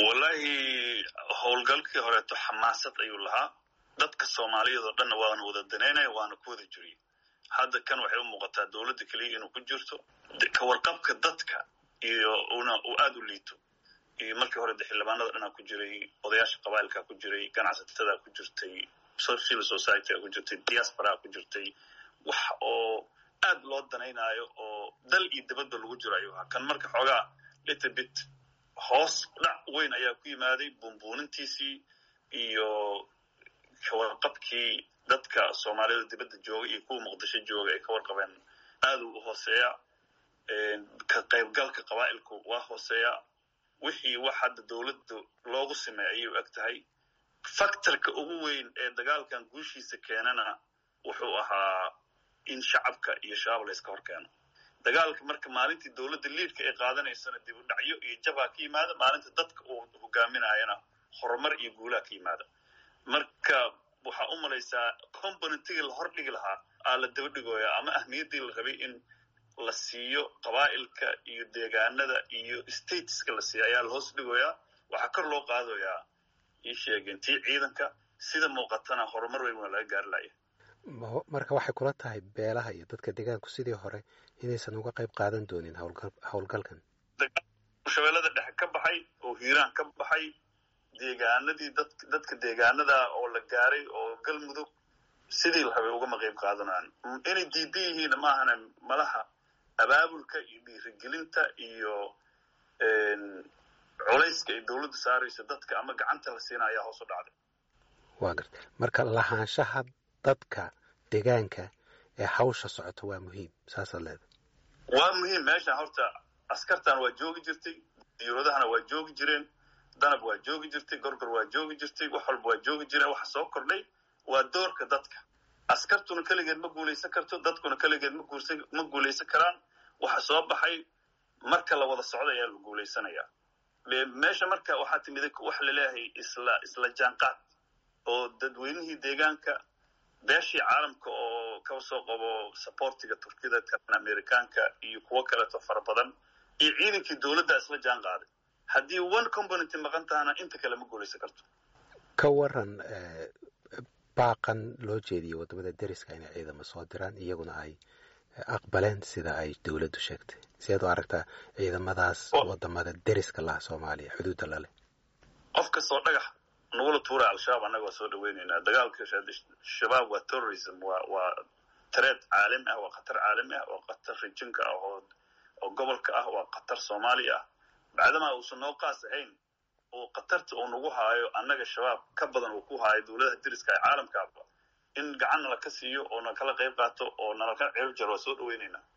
wallahi howlgalkii horeeto xamaasad ayuu lahaa dadka soomaaliyeed oo dhanna waana wada danaynaya waana ku wada jiriyey hadda kan waxay u muuqataa dowladda keliya inuu ku jirto kawarqabka dadka iyo una uu aada u liito iyo markii hore de xildhibaanada dhanaa ku jiray odayaasha qabailkaa ku jiray ganacsatada ku jirtay civil society ku jirtay diasporaa ku jirtay wax oo aad loo danaynaayo oo dal iyo dibadba lagu jiro ayuu ahaa kan marka xoogaa little bit hoos dhac weyn ayaa ku yimaaday buunbuunintiisii iyo kawarqabkii dadka soomaaliyada dibadda jooga iyo kuwa muqdisho jooga ay ka warqabeen aad u hooseeya ka qaybgalka qabaa'ilku waa hooseeya wixii wax hadda dowladda loogu sameey ayay u eg tahay factorka ugu weyn ee dagaalkan guushiisa keenana wuxuu ahaa in shacabka iyo shabaab la iska hor keeno dagaalka marka maalintii dowladda liidka ay qaadanaysana dib u dhacyo iyo jabaa ka yimaada maalinta dadka uu hogaaminayana horumar iyo guulaa ka yimaada marka waxaa u malaysaa componentigii la hordhigi lahaa aa la daba dhigooyaa ama ahmiyaddii la rabay in la siiyo qabaa'ilka iyo deegaanada iyo stateska la siiyo ayaa la hoos dhigoyaa waxaa kor loo qaadayaa ii sheegeen tii ciidanka sida muuqatana horumar weyn waa laga gaari laya marka waxay kula tahay beelaha iyo dadka deegaanku sidii hore inaysan uga qayb qaadan doonin howlgalkan shabeellada dhexe ka baxay oo hiiraan ka baxay deegaanadii dad dadka deegaanada oo la gaaray oo galmudug sidii la rabay ugama qayb qaadanaan inay diidan yihiin maahana malaha abaabulka iyo dhiirigelinta iyo culayska ay dowladda saarayso dadka ama gacanta la siina ayaa hoos u dhacday waa garta marka lahaanshaha dadka deegaanka ee hawsha socota waa muhiim saasaad leeda waa muhiim meeshan horta askartan waa joogi jirtay diyuuradahana waa joogi jireen danab waa joogi jirtay gorgor waa joogi jirtay wax walba waa joogi jireen waxa soo kordhay waa doorka dadka askartuna keligeed ma guulaysan karto dadkuna keligeed ma guulaysan karaan waxa soo baxay marka la wada socdo ayaa la guulaysanayaa meesha marka waxaa timid waxa laleeyahay isla isla jaanqaad oo dadweynihii deegaanka beeshii caalamka oo ka soo qabo supportiga turkida kan amerikaanka iyo kuwo kaleeto fara badan iyo ciidankii dowladda isla jaan qaaday haddii one component maqan tahana inta kale ma guulaysan karto ka waran baaqan loo jeediyey waddamada deriska inay ciidamo soo diraan iyaguna ay aqbaleen sida ay dowladdu sheegtay sideed u aragtaa ciidamadaas wadamada deriska laha soomaaliya xuduudda laleh qof kastoo dhagax nagula tuura al-shabaab annaga waa soo dhaweyneynaa dagaalka shabaab waa terrorism waa waa tareed caalami ah waa khatar caalami ah waa khatar rijinka ah oo oo gobolka ah waa khatar soomaaliya ah bacdamaa uusan noo qaas ahayn oo khatarta uu nagu haayo annaga shabaab ka badan uu ku haayo dowladaha deriska ee caalamkaaba in gacan nala ka siiyo oo na kala qayb qaato oo nala ka ceeb jaro waa soo dhaweyneynaa